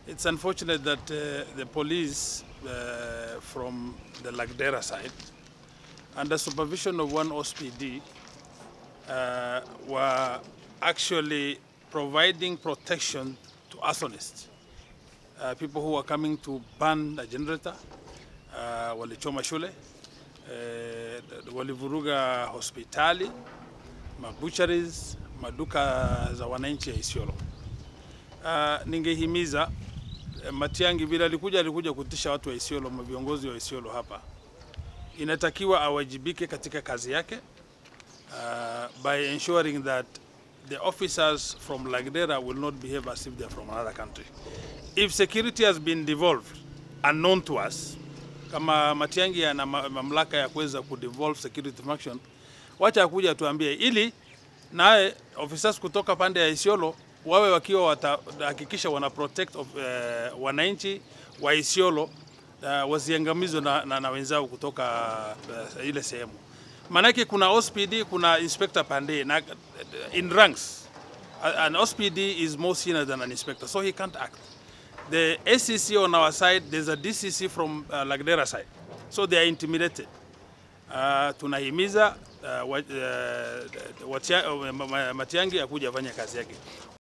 It's unfortunate that uh, the police uh, from the Lagdera side, under supervision of one OSPD, uh, were actually providing protection to arsonists, uh, people who were coming to burn a generator, uh, walichoma shule, uh, walivuruga hospitali, mabucharies, maduka za wananchi ya Isiolo. Uh, ningehimiza eh, Matiang'i vile alikuja alikuja kutisha watu wa Isiolo, viongozi wa Isiolo hapa, inatakiwa awajibike katika kazi yake uh, by ensuring that the officers from Lagdera will not behave as if they are from another country. If security has been devolved unknown to us, kama Matiang'i ana ma- mamlaka ya kuweza kudevolve security function, wacha akuja tuambie, ili naye officers kutoka pande ya Isiolo wawe wakiwa watahakikisha wana protect of, uh, wananchi wa Isiolo uh, wasiangamizwe na, na, na wenzao kutoka uh, ile sehemu. Maanake kuna OSPD, kuna inspector pande na in ranks A- an OSPD is more senior than an inspector, so he can't act. The ACC on our side, there's a DCC from uh, Lagdera side, so they are intimidated. Uh, tunahimiza uh, wa, uh, watia, uh, Ma- Ma- Matiang'i akuja afanye kazi yake.